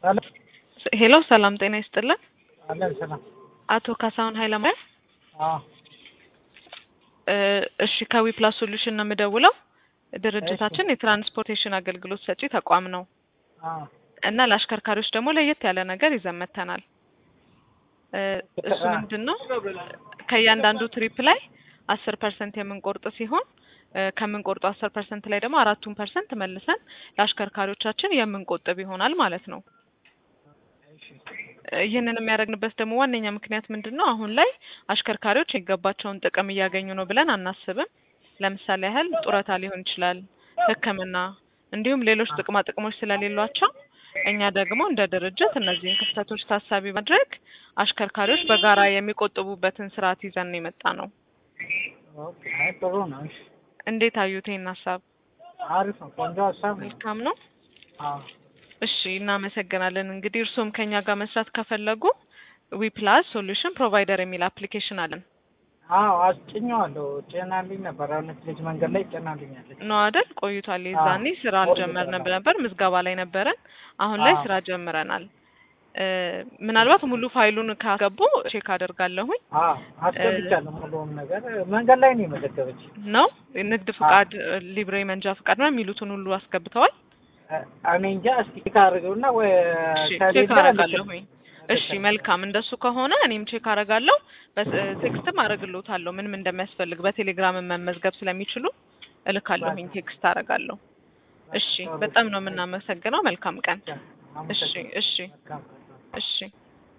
ሰላም ሄሎ ሰላም ጤና ይስጥልን። አለን ሰላም። አቶ ካሳሁን ኃይለማርያም አዎ እ እሺ ከዊ ፕላስ ሶሉሽን ነው የምደውለው። ድርጅታችን የትራንስፖርቴሽን አገልግሎት ሰጪ ተቋም ነው አዎ እና ለአሽከርካሪዎች ደግሞ ለየት ያለ ነገር ይዘን መጥተናል። እ እሱ ምንድን ነው ከእያንዳንዱ ትሪፕ ላይ አስር ፐርሰንት የምንቆርጥ ሲሆን እ ከምንቆርጡ አስር ፐርሰንት ላይ ደግሞ አራቱን ፐርሰንት መልሰን ለአሽከርካሪዎቻችን የምንቆጥብ ይሆናል ማለት ነው። እሺ ይህንን የሚያደርግንበት ደግሞ ዋነኛ ምክንያት ምንድን ነው? አሁን ላይ አሽከርካሪዎች የሚገባቸውን ጥቅም እያገኙ ነው ብለን አናስብም። ለምሳሌ ያህል ጡረታ ሊሆን ይችላል፣ ሕክምና እንዲሁም ሌሎች ጥቅማ ጥቅሞች ስለሌሏቸው እኛ ደግሞ እንደ ድርጅት እነዚህን ክፍተቶች ታሳቢ ማድረግ አሽከርካሪዎች በጋራ የሚቆጥቡበትን ስርዓት ይዘን ነው የመጣ ነው። ኦኬ አይ ጥሩ ነው። እሺ እንዴት አዩት ይህን ሀሳብ? አሪፍ ነው። ቆንጆ ሀሳብ ነው። መልካም ነው። አዎ እሺ እናመሰግናለን። እንግዲህ እርስዎም ከኛ ጋር መስራት ከፈለጉ ዊ ፕላስ ሶሉሽን ፕሮቫይደር የሚል አፕሊኬሽን አለን አዎ አስጭኘዋለሁ። ጭናልኝ ነበር። እውነት ልጅ መንገድ ላይ ጭናልኛለች። ነው አይደል? ቆይቷል። የዛኔ ስራ አልጀመርንም ነበር፣ ምዝገባ ላይ ነበረን። አሁን ላይ አዎ። ስራ ጀምረናል። እ ምናልባት ሙሉ ፋይሉን ካገቡ ቼክ አደርጋለሁኝ አዎ አስገብቻለሁ። ሙሉውን ነገር መንገድ ላይ ነው የመዘገበች። ነው ንግድ ፍቃድ፣ ሊብሬ መንጃ ፍቃድ ነው የሚሉትን ሁሉ አስገብተዋል። እኔ እንጃ። እስኪ ቼክ አድርገውና ወይ እሺ ከሌለ ቼክ አደርጋለሁኝ። እሺ መልካም፣ እንደሱ ከሆነ እኔም ቼክ አደርጋለሁ። በቴክስትም አደርግልዎታለሁ ምን ምን እንደሚያስፈልግ በቴሌግራም መመዝገብ ስለሚችሉ እልካለሁኝ፣ ቴክስት አደርጋለሁ። እሺ በጣም ነው የምናመሰግነው። መልካም ቀን። እሺ እሺ መልካም እሺ